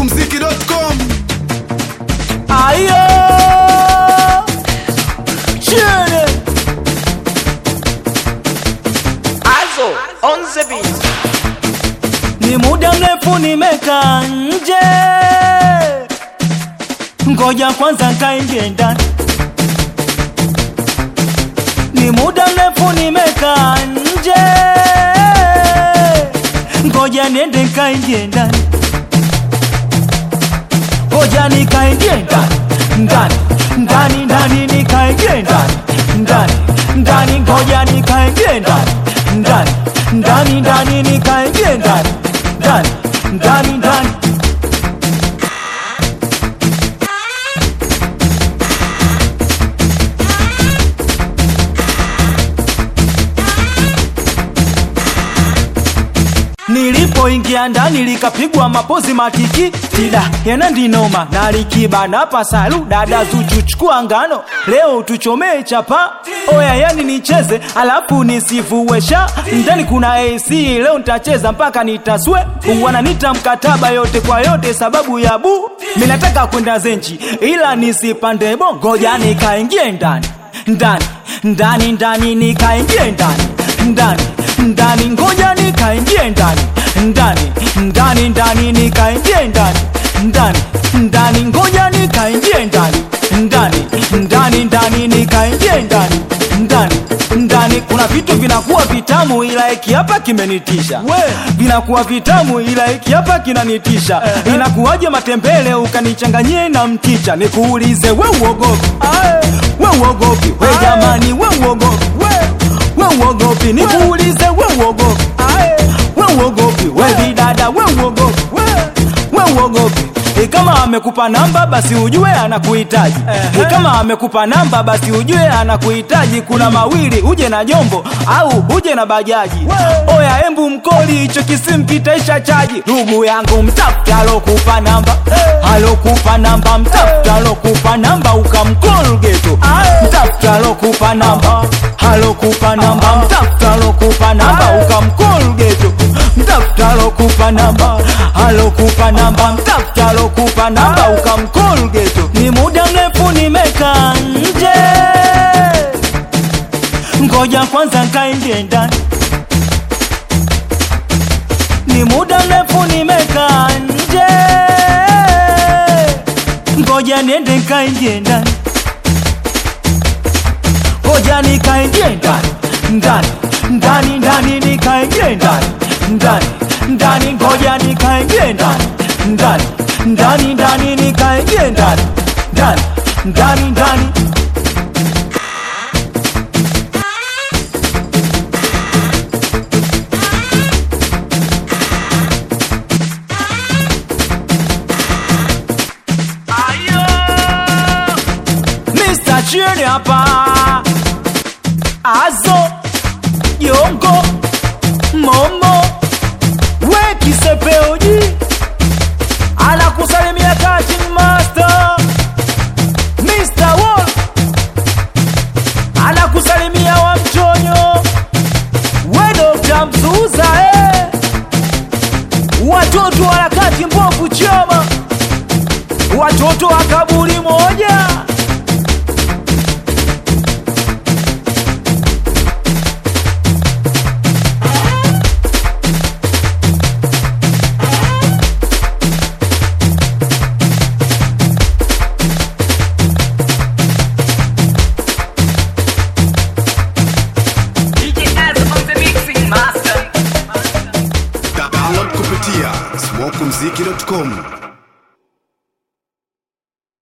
smokumziki.com Ayo Chene Also, on the beat. Ni muda mrefu nimekaa nje Ngoja kwanza kaingie ndani Ni muda mrefu nimekaa nje Ngoja niende kaingie ndani Ngoja nikaingie ndani ndani ndani ndani nikaingie ndani ndani ndani ngoja nikaingie ndani ndani ndani ndani nikaingie ndani ndani ndani ndani Nilipoingia ndani likapigwa mapozi matiki tida yana ndinoma na likibana pasalu dada Zuchu chukua ngano leo tuchomee chapa oya yani nicheze alafu nisifuwesha ndani kuna AC leo nitacheza mpaka nitaswe wananita mkataba yote kwa yote sababu ya bu minataka kwenda zenchi ila nisipande bo ngoja nikaingie ndani ndani ndani ndani nikaingie ndani ndani ndani ngoja nikaingie ndani ndani ndani ndani nikaingie ndani ndani ndani ngoja nikaingie ndani ndani ndani ndani nikaingie ndani ndani ndani kuna vitu vinakuwa vitamu ila hiki hapa kimenitisha vinakuwa vitamu ila hiki hapa kinanitisha inakuwaje matembele ukanichanganyie na mchicha nikuulize we uogopi we uogopi we jamani we uogopi we uogopi nikuulize we uogopi we uogopi we bidada we uogopi we uogopi E kama amekupa namba basi ujue anakuhitaji e kama amekupa namba basi ujue anakuhitaji kuna mawili uje na jombo au uje na bajaji oya embu mkoli hicho kisimpitaisha chaji ndugu yangu mtafuta alokupa namba alokupa namba mtafuta alokupa namba ukamkol geto mtafuta alokupa namba alokupa namba mtafuta alokupa namba ukamkol geto mtafuta alokupa namba alokupa namba mtafuta alokupa namba ukamkol geto ni muda mrefu nimekaa nje ngoja kwanza kaingie ndani ni muda mrefu nimekaa nje ngoja niende kaingie ndani ngoja nikaingie ndani ndani ndani ndani nikaingie ndani ndani ndani ngoja nikaingie ndani ndani ndani ndani nikaingie ndani ndani ndani ndani Mr. Chini hapa Azo Yongo Momo We kisepeoji Anakusalimia Kachin Master Mr. Wall Anakusalimia wa mchonyo We Dr. Mzuza eh. Watoto wa harakati mbovu chama Watoto wa kaburi moja DJ Az on the mixing master. download kupitia smokumziki.com